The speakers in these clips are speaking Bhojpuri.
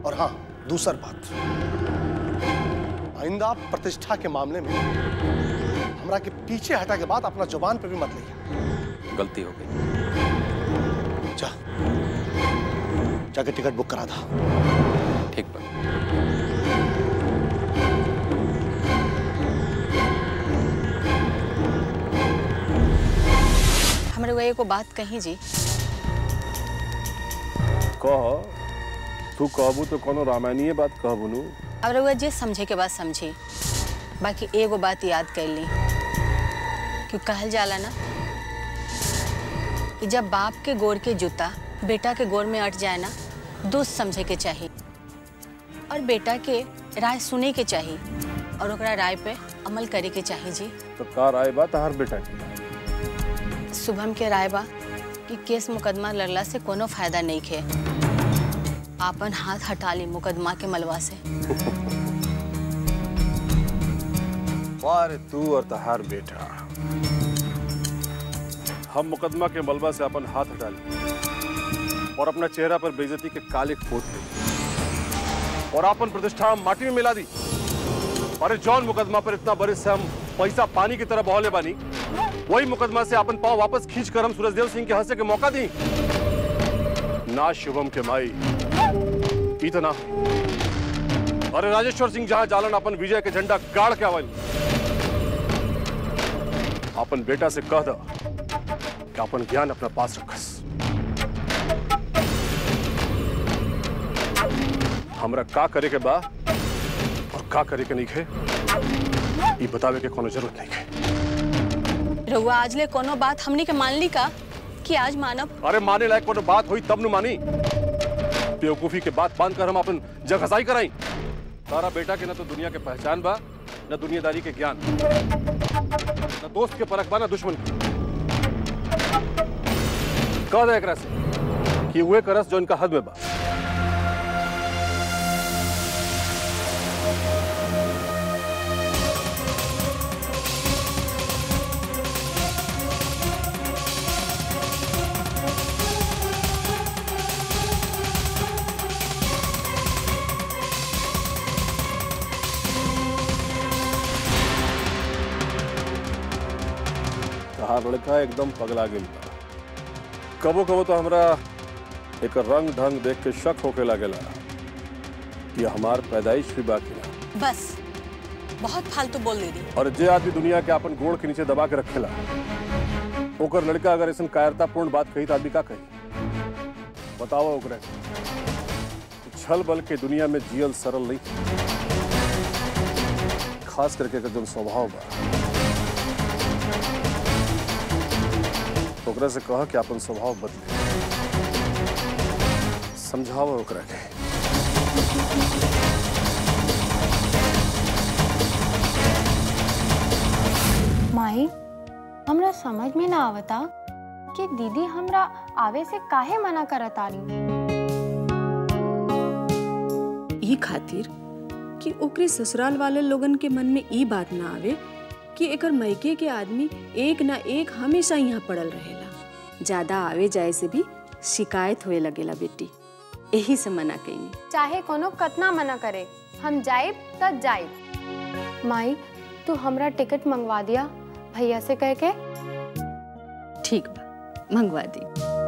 और हाँ दूसर बात आइंदा प्रतिष्ठा के मामले में हमरा के पीछे हटा के बाद अपना जुबान पे भी मत लिया गलती हो गई जा जाके टिकट बुक करा था ठीक बा हमरे वो एगो बात कही जी कह तू कहबू तो कोनो रामायणीय बात कहबू नु अब रउआ जे समझे के बाद समझी बाकी एगो बात याद कर ली कि कहल जाला ना कि जब बाप के गोर के जूता बेटा के गोर में अट जाए ना दोस्त समझे के चाहिए और बेटा के राय सुने के चाहिए और ओकरा राय पे अमल करे के चाहिए जी तो का राय बा तहार बेटा की शुभम के राय बा कि केस मुकदमा लड़ला से कोनो फायदा नहीं खे आपन हाथ हटा ली मुकदमा के मलबा से वारे तू और तहार बेटा हम मुकदमा के मलबा से अपन हाथ हटा लिए और अपना चेहरा पर बेइज्जती के काले पोत लिए और अपन प्रतिष्ठा हम माटी में मिला दी अरे जौन मुकदमा पर इतना बरिस से हम पैसा पानी की तरह बहले बानी वही मुकदमा से अपन पाँव वापस खींच कर हम सूरजदेव सिंह के हंसे के मौका दी ना शुभम के माई इतना अरे राजेश्वर सिंह जहां जालन अपन विजय के झंडा गाड़ के आवल अपन बेटा से कह द कि अपन ज्ञान अपना पास रखस हमरा का करे के बा और का करे के नहीं खे ये बतावे के कोनो जरूरत नहीं है रउआ आज ले कोनो बात हमनी के मान ली का कि आज मानब अरे माने लायक कोनो बात हुई तब नु मानी बेवकूफी के बात बांध कर हम अपन जगहसाई कराई तारा बेटा के ना तो दुनिया के पहचान बा न दुनियादारी के ज्ञान न दोस्त के परख बा न दुश्मन के कह दे एकरा से कि हुए करस जो इनका हद में बा तहार लड़का एकदम पगला गेल बा कबो कबो तो हमरा एक रंग ढंग देख के शक होके लागेला कि हमार पैदाइश भी बाकी ना बस बहुत फालतू बोल दे दी और जे आदमी दुनिया के अपन गोड़ के नीचे दबा के रखेला ओकर लड़का अगर ऐसा कायरतापूर्ण बात कही तो आदमी का कही बताओ ओकरा के। छल बल के दुनिया में जियल सरल नहीं खास करके एकर जौन स्वभाव बा ओकरा से कह कि अपन स्वभाव बदले समझाओ ओकरा के माही हमरा समझ में ना आवता कि दीदी हमरा आवे से काहे मना करत आली ई खातिर कि ओकरे ससुराल वाले लोगन के मन में ई बात ना आवे कि एकर मैके के आदमी एक ना एक हमेशा यहाँ पड़ल रहेला ज्यादा आवे जाए से भी शिकायत होए लगेला बेटी यही से मना कईनी चाहे कोनो कतना मना करे हम जाइब त जाइब माई तू हमरा टिकट मंगवा दिया भैया से कह के ठीक बा मंगवा दी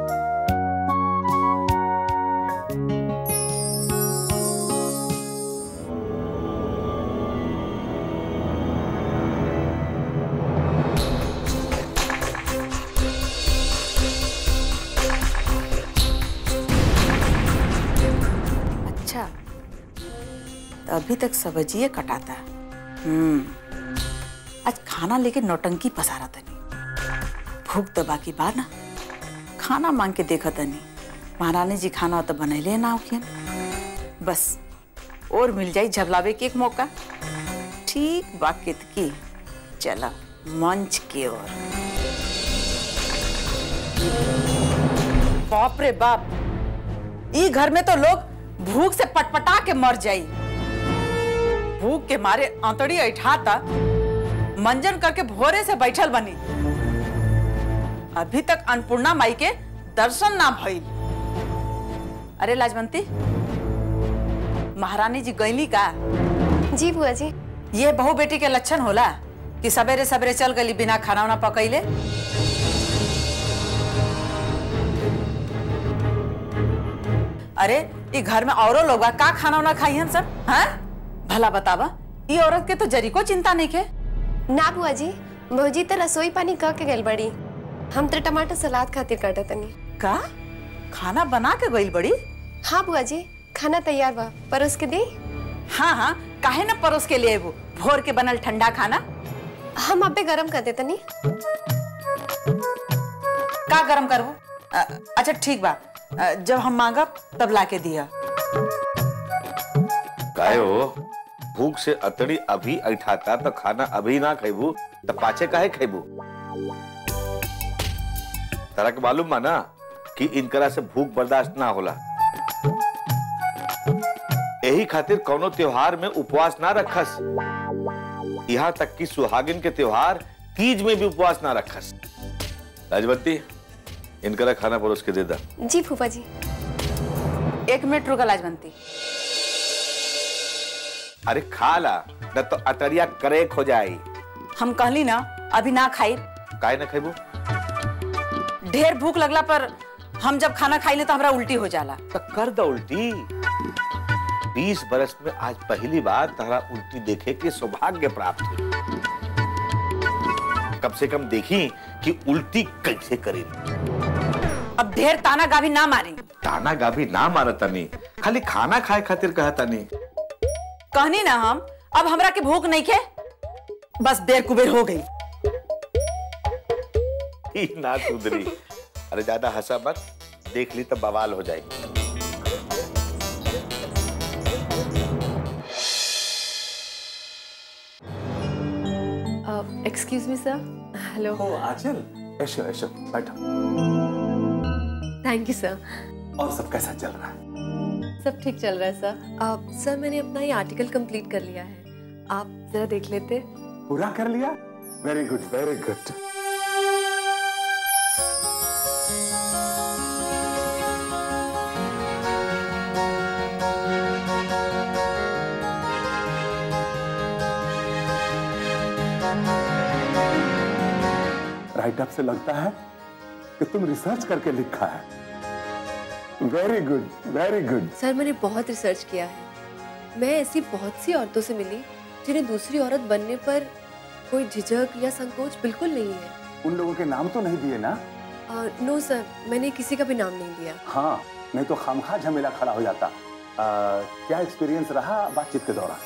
अच्छा तो अभी तक सब्जिए कटाता हम्म आज खाना लेके नौटंकी पसारा तनी भूख तो बाकी बा ना खाना मांग के देखा तनी महारानी जी खाना तो बनैले ना होखियन बस और मिल जाई झबलावे के एक मौका ठीक बाकित की चला मंच की ओर बाप रे बाप ई घर में तो लोग भूख से पटपटा के मर जाई भूख के मारे आंतड़ी ऐठाता मंजन करके भोरे से बैठल बनी अभी तक अन्नपूर्णा माई के दर्शन ना भइल अरे लाजवंती महारानी जी गईली का जी बुआ जी ये बहू बेटी के लक्षण होला कि सवेरे सवेरे चल गली बिना खाना वाना पकैले अरे ई घर में औरो लोग बा, का खाना वाना खाई हन सब हाँ भला बतावा ई औरत के तो जरी को चिंता नहीं के ना बुआ जी भौजी तो रसोई पानी कह के गल बड़ी हम तो टमाटर सलाद खातिर काटा तनी का खाना बना के गईल बड़ी हाँ बुआ जी खाना तैयार बा पर उसके दी हाँ हाँ काहे न परोस के लिए वो भोर के बनल ठंडा खाना हम अबे गरम कर देते नी का गरम करबू अ, अच्छा ठीक बा अ, जब हम मांगब तब ला के दिया काहे हो भूख से अतड़ी अभी ऐठाता तो खाना अभी ना खेबू तो पाचे काहे खेबू तरह के मालूम बा ना कि इनकरा से भूख बर्दाश्त ना होला यही खातिर कोनो त्योहार में उपवास ना रखस यहाँ तक कि सुहागिन के त्योहार तीज में भी उपवास ना रखस राजवती इनकरा खाना परोस के दे दा जी फूफा जी एक मिनट रुका लाजवंती अरे खा ला न तो अतरिया करेक हो जाई हम कहली ना अभी ना खाई काहे ना खेबू ढेर भूख लगला पर हम जब खाना खाई ले तो हमरा उल्टी हो जाला तो कर दो उल्टी बीस बरस में आज पहली बार तारा उल्टी देखे के सौभाग्य प्राप्त हुई कम से कम देखी कि उल्टी कैसे करी अब ढेर ताना गाभी ना मारी ताना गाभी ना मारा तनी खाली खाना खाए खातिर कहा तनी कहनी ना हम अब हमरा के भूख नहीं खे बस देर कुबेर हो गई ही ना सुधरी अरे ज्यादा हंसा मत देख ली तो बवाल हो जाएगी एक्सक्यूज मी सर हेलो ओ आंचल ऐशो ऐशो बैठो थैंक यू सर और सब कैसा चल रहा है सब ठीक चल रहा है सर सर मैंने अपना ये आर्टिकल कंप्लीट कर लिया है आप जरा देख लेते पूरा कर लिया very good very good writeup से लगता है कि तुम रिसर्च करके लिखा है very good very good sir मैंने बहुत रिसर्च किया है मैं ऐसी बहुत सी औरतों से मिली जिन्हें दूसरी औरत बनने पर कोई झिझक या संकोच बिल्कुल नहीं है उन लोगों के नाम तो नहीं दिए ना और नो सर मैंने किसी का भी नाम नहीं दिया हाँ नहीं तो खामखा झमेला खड़ा हो जाता आ, क्या एक्सपीरियंस रहा बातचीत के दौरान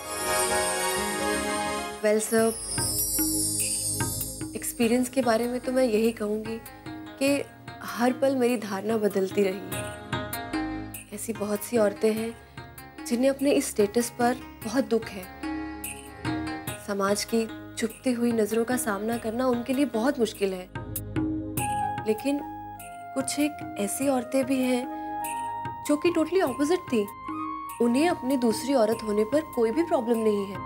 वेल सर एक्सपीरियंस के बारे में तो मैं यही कहूँगी कि हर पल मेरी धारणा बदलती रही है ऐसी बहुत सी औरतें हैं जिन्हें अपने इस स्टेटस पर बहुत दुख है समाज की चुपती हुई नज़रों का सामना करना उनके लिए बहुत मुश्किल है लेकिन कुछ एक ऐसी औरतें भी हैं जो कि टोटली ऑपोजिट थी उन्हें अपनी दूसरी औरत होने पर कोई भी प्रॉब्लम नहीं है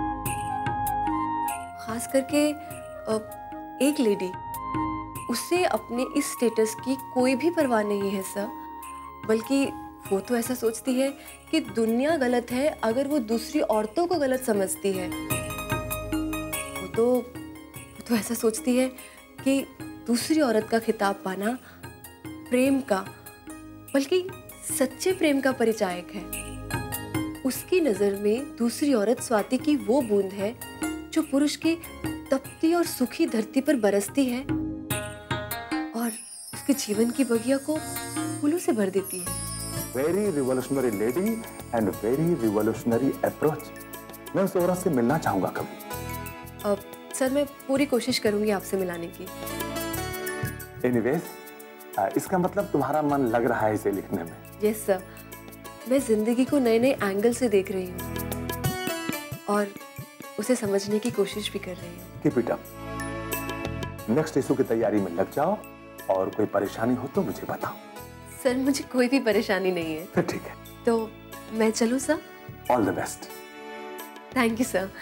खास करके अ, एक लेडी उसे अपने इस स्टेटस की कोई भी परवाह नहीं है सर बल्कि वो तो ऐसा सोचती है कि दुनिया गलत है अगर वो दूसरी औरतों को गलत समझती है वो तो वो तो ऐसा सोचती है कि दूसरी औरत का खिताब पाना प्रेम का बल्कि सच्चे प्रेम का परिचायक है उसकी नज़र में दूसरी औरत स्वाति की वो बूंद है जो पुरुष की तपती और सुखी धरती पर बरसती है और उसके जीवन की बगिया को फूलों से भर देती है very revolutionary lady and very revolutionary approach मैं उस औरत से मिलना चाहूंगा कभी अब सर मैं पूरी कोशिश करूंगी आपसे मिलाने की एनीवेज इसका मतलब तुम्हारा मन लग रहा है इसे लिखने में यस सर मैं जिंदगी को नए नए एंगल से देख रही हूँ और उसे समझने की कोशिश भी कर रही हूँ keep it up next issue की तैयारी में लग जाओ और कोई परेशानी हो तो मुझे बताओ सर मुझे कोई भी परेशानी नहीं है फिर ठीक है तो मैं चलूँ sir all the best thank you sir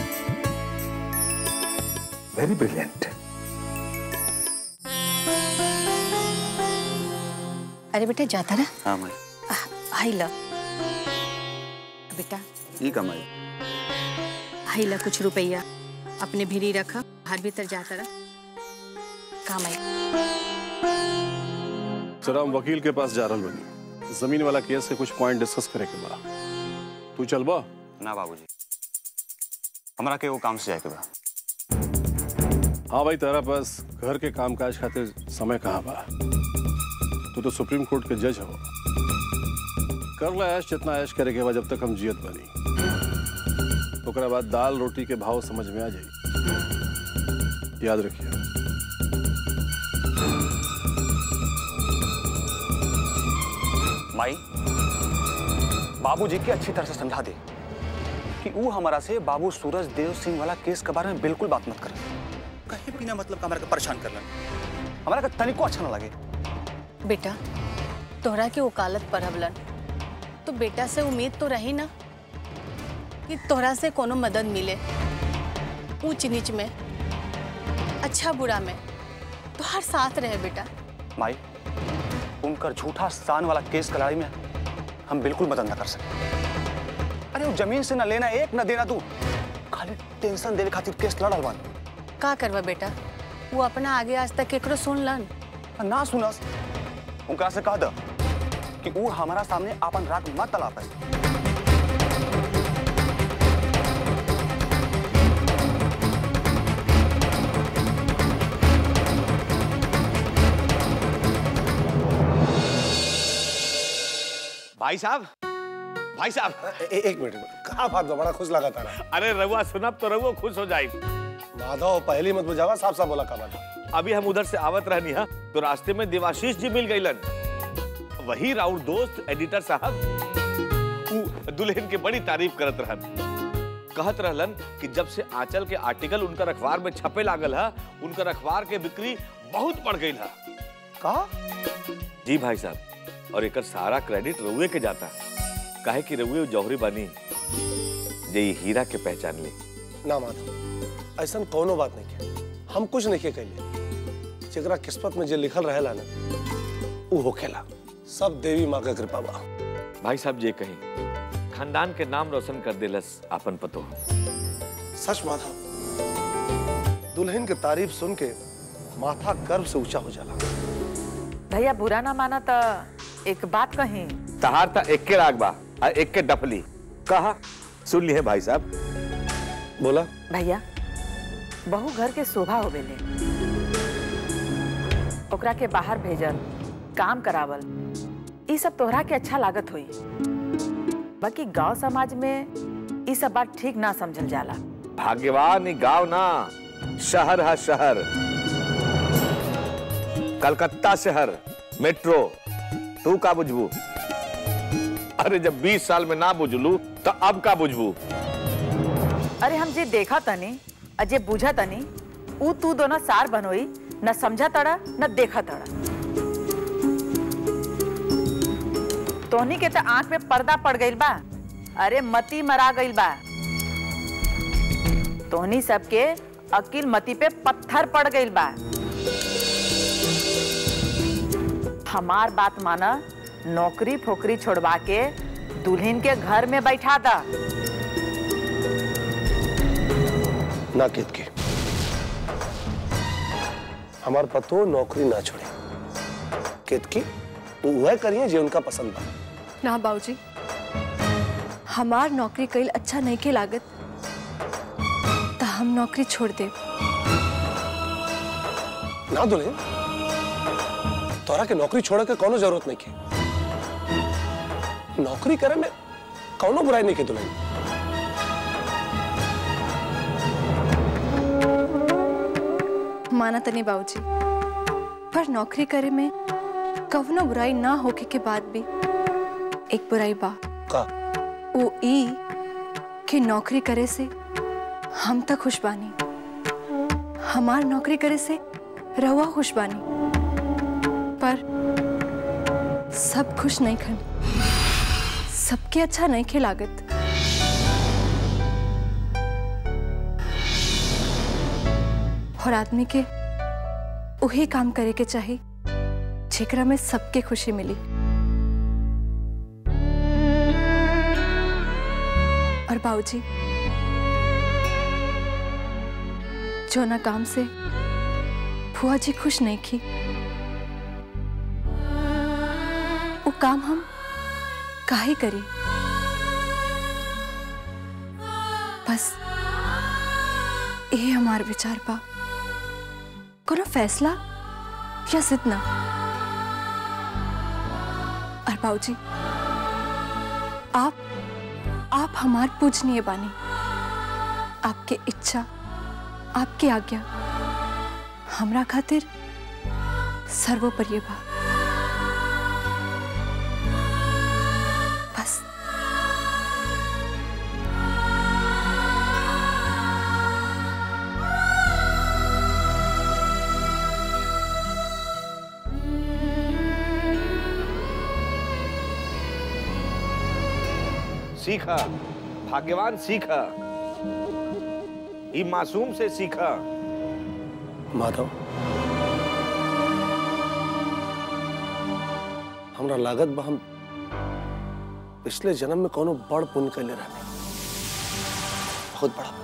very brilliant अरे बेटा जाता रहा हाँ माई हाई ला बेटा ये कमाई हाई ला कुछ रुपया अपने भीरी रखा बाहर भीतर जाता रहा काम आई सर हम वकील के पास जा रहल बनी जमीन वाला केस के कुछ पॉइंट डिस्कस करे के बा तू चल बा ना बाबूजी हमरा के वो काम से जाए के बा हाँ भाई तेरा पास घर के कामकाज खातिर समय कहाँ बा तू तो सुप्रीम कोर्ट के जज हो कर ला ऐश जितना ऐश करे के बाद जब तक हम जियत बनी ओकरा बाद दाल रोटी के भाव समझ में आ जाई याद रखिए माई बाबूजी के अच्छी तरह से समझा दे कि वो हमारा से बाबू सूरज देव सिंह वाला केस के बारे में बिल्कुल बात मत करे कहीं बिना मतलब का हमारा के परेशान कर लेना हमारा का तनिको अच्छा ना लगे बेटा तोहरा के वकालत पढ़वलन तो बेटा से उम्मीद तो रही ना कि तोहरा से कोनो मदद मिले ऊंच नीच में अच्छा बुरा में तो हर साथ रहे बेटा माई उनकर झूठा स्थान वाला केस की लड़ाई में हम बिल्कुल मदद न कर सकते अरे वो जमीन से न लेना एक न देना तू खाली टेंशन देने खातिर केस लड़ल बन का करवा बेटा वो अपना आगे आज तक केकरो सुन लन ना सुनस उनका से कह द कि वो हमारा सामने अपन राग मत तला पाए भाई साहब भाई साहब ए, एक मिनट कहा बात बा? बड़ा खुश लगा था अरे रउआ सुनब तो रउआ खुश हो जाए माधव पहली मत बुझावा साफ साफ बोला का बात अभी हम उधर से आवत रहनी हा तो रास्ते में देवाशीष जी मिल गईलन वही राउर दोस्त एडिटर साहब उ दुल्हन के बड़ी तारीफ करत रहन कहत रहलन कि जब से आंचल के आर्टिकल उनकर अखबार में छपे लागल है उनकर अखबार के बिक्री बहुत बढ़ गई है कहा जी भाई साहब और एकर सारा क्रेडिट रउए के जाता काहे कि रउए जौहरी बानी जे ई हीरा के पहचान ली ना माधव ऐसा कोनो बात नहीं के हम कुछ नहीं के कैले जेकरा किस्मत में जे लिखल रहेला ना वो होखेला सब देवी माँ का कृपा बा भाई साहब जे कहीं खानदान के नाम रोशन कर देलस आपन पतो सच माधव दुल्हन की तारीफ सुन के माथा गर्व से ऊंचा हो जाला भैया बुरा ना माना तो एक बात कही तहार ता एक के राग बा आ एक के डफली कहा सुन लिए भाई साहब बोला भैया बहू घर के शोभा होवेले ओकरा के बाहर भेजल काम करावल ई सब तोहरा के अच्छा लागत होई बाकी गांव समाज में ई सब बात ठीक ना समझल जाला भाग्यवान ई गांव ना शहर है शहर कलकत्ता शहर मेट्रो तू का बुझबू अरे जब 20 साल में ना बुझलू तो अब का बुझबू अरे हम जे देखा तनी और जे बुझा तनी ऊ तू दोनों सार बनोई न समझा तड़ा न देखा तड़ा तोहनी के तो आंख में पर्दा पड़ गइल बा अरे मती मरा गइल बा तोहनी सबके अकिल मती पे पत्थर पड़ गइल बा हमार बात माना नौकरी फोकरी छोड़वा के दुल्हन के घर में बैठा दा ना केत के हमार पतो नौकरी ना छोड़े केत की वह करिए जो उनका पसंद बा ना बाबूजी हमार नौकरी कईल अच्छा नहीं के लागत तो हम नौकरी छोड़ दे ना दुल्हन तोरा के नौकरी छोड़े के कोनो जरूरत नहीं के नौकरी करे में कोनो बुराई नहीं के दुल्हन माना तनी बाबूजी पर नौकरी करे में कवनो बुराई ना होके के बाद भी एक बुराई बा का वो ई कि नौकरी करे से हम तक खुश बानी हमार नौकरी करे से रहुआ खुश बानी पर सब खुश नहीं खन सबके अच्छा नहीं खे लागत और आदमी के वही काम करे के चाहिए जेकरा में सबके खुशी मिली और बाबूजी जो ना काम से फुआ जी खुश नहीं की वो काम हम काहे करी बस ये हमार विचार बा कोनो फैसला या जिद ना और बाबूजी आप आप हमार पूजनीय बानी आपके इच्छा आपकी आज्ञा हमरा खातिर सर्वोपरि बा बस सीखा भाग्यवान सीखा ई मासूम से सीखा माधव हमरा लागत बा हम पिछले जन्म में कोनो बड़ पुण्य कैले रहनी बहुत बड़ा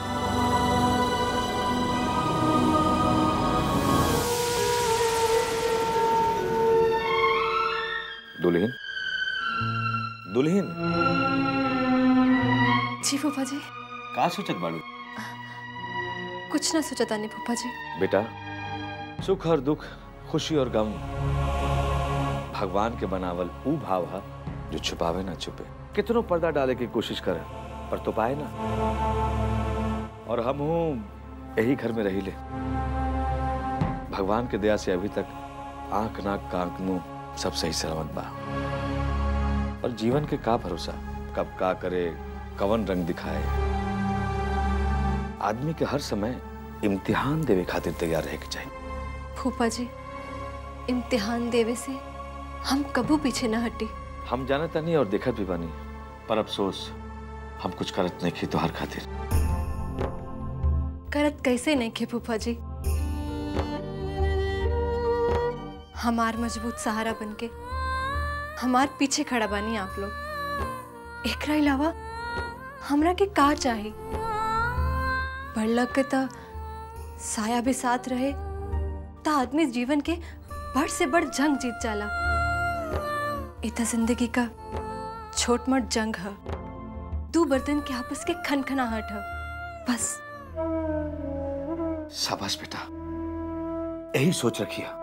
दुल्हन दुल्हन जी फूफा जी का सोचत बाड़ू कुछ ना सोचा तानी फूफा जी बेटा सुख और दुख खुशी और गम भगवान के बनावल ऊ भाव है जो छुपावे ना छुपे कितनों पर्दा डाले की कोशिश करे पर तो पाए ना और हम हूं यही घर में रही ले भगवान के दया से अभी तक आंख नाक कांक मुंह सब सही सलामत बा और जीवन के का भरोसा कब का करे कवन रंग दिखाए आदमी के हर समय इम्तिहान देवे खातिर तैयार रहे के चाहिए फूफा जी इम्तिहान देवे से हम कबू पीछे ना हटी हम जानता नहीं और देखत भी बानी पर अफसोस हम कुछ करत नहीं की तो हर खातिर करत कैसे नहीं खे फूफा जी हमार मजबूत सहारा बनके हमार पीछे खड़ा बानी आप लोग एकरा अलावा हमरा के का चाही बढ़लक के त साया भी साथ रहे त आदमी जीवन के बड़ से बड़ जंग जीत जाला इ त जिंदगी का छोट मोट जंग है दो बर्तन के आपस के खनखनाहट है बस शाबाश बेटा यही सोच रखिया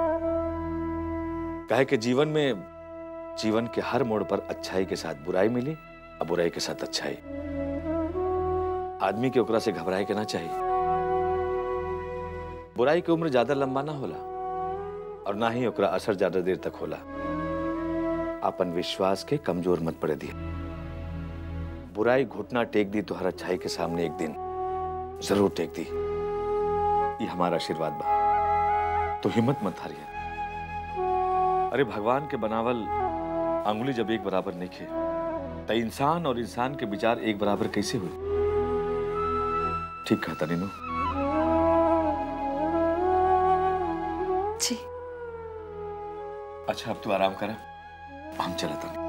कहे कि जीवन में जीवन के हर मोड़ पर अच्छाई के साथ बुराई मिली और बुराई के साथ अच्छाई आदमी के ओकरा से घबराए के ना चाहिए बुराई की उम्र ज्यादा लंबा ना होला और ना ही ओकरा असर ज्यादा देर तक होला अपन विश्वास के कमजोर मत पड़े दिए बुराई घुटना टेक दी तो हर अच्छाई के सामने एक दिन जरूर टेक दी ये हमारा आशीर्वाद बा तो हिम्मत मत हारिए अरे भगवान के बनावल अंगुली जब एक बराबर नहीं खे तो इंसान और इंसान के विचार एक बराबर कैसे हुए ठीक कहता नीनू जी अच्छा अब तू आराम कर हम चलता नहीं